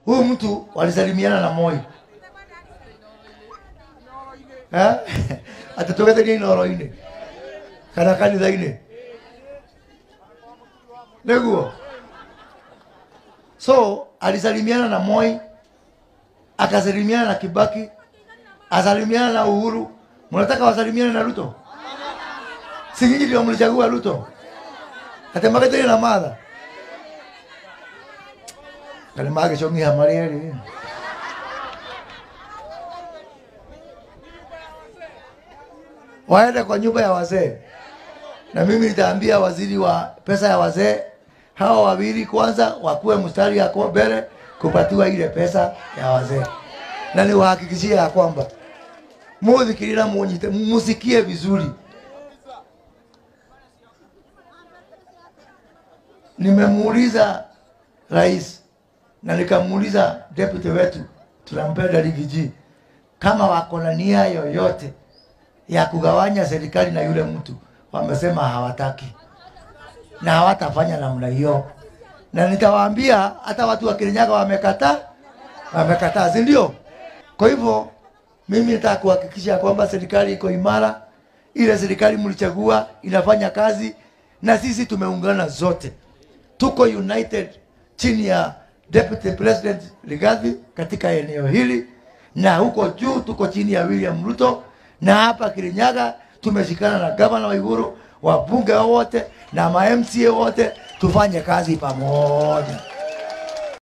huyu mtu walisalimiana na Moi Eh? atatogethania inoro-inĩ kana kanitha-inĩ nĩguo so alisalimiana na Moi akasalimiana na Kibaki asalimiana na Uhuru mnataka wasalimiane na Ruto si nyinyi ndio mlichagua Ruto atemagete na madha kale mage chongi hamari eri waende kwa nyumba ya wazee na mimi nitaambia waziri wa pesa ya wazee hawa wawili kwanza wakuwe mstari yako mbele kupatiwa ile pesa ya wazee, na niwahakikishie ya kwamba muthikirira munyite musikie vizuri. Nimemuuliza rais na nikamuuliza deputy wetu tunampenda Rigiji kama wako na nia yoyote ya kugawanya serikali na yule mtu, wamesema hawataki na hawatafanya namna hiyo, na nitawaambia hata watu wa Kirinyaga wamekataa, wamekataa, si ndio? Kwa hivyo mimi nataka kuhakikisha kwamba serikali iko imara, ile serikali mlichagua inafanya kazi, na sisi tumeungana zote, tuko united chini ya Deputy President Rigathi katika eneo hili, na huko juu tuko chini ya William Ruto, na hapa Kirinyaga tumeshikana na gavana Waiguru, wabunge wote na ma MCA wote, tufanye kazi pamoja.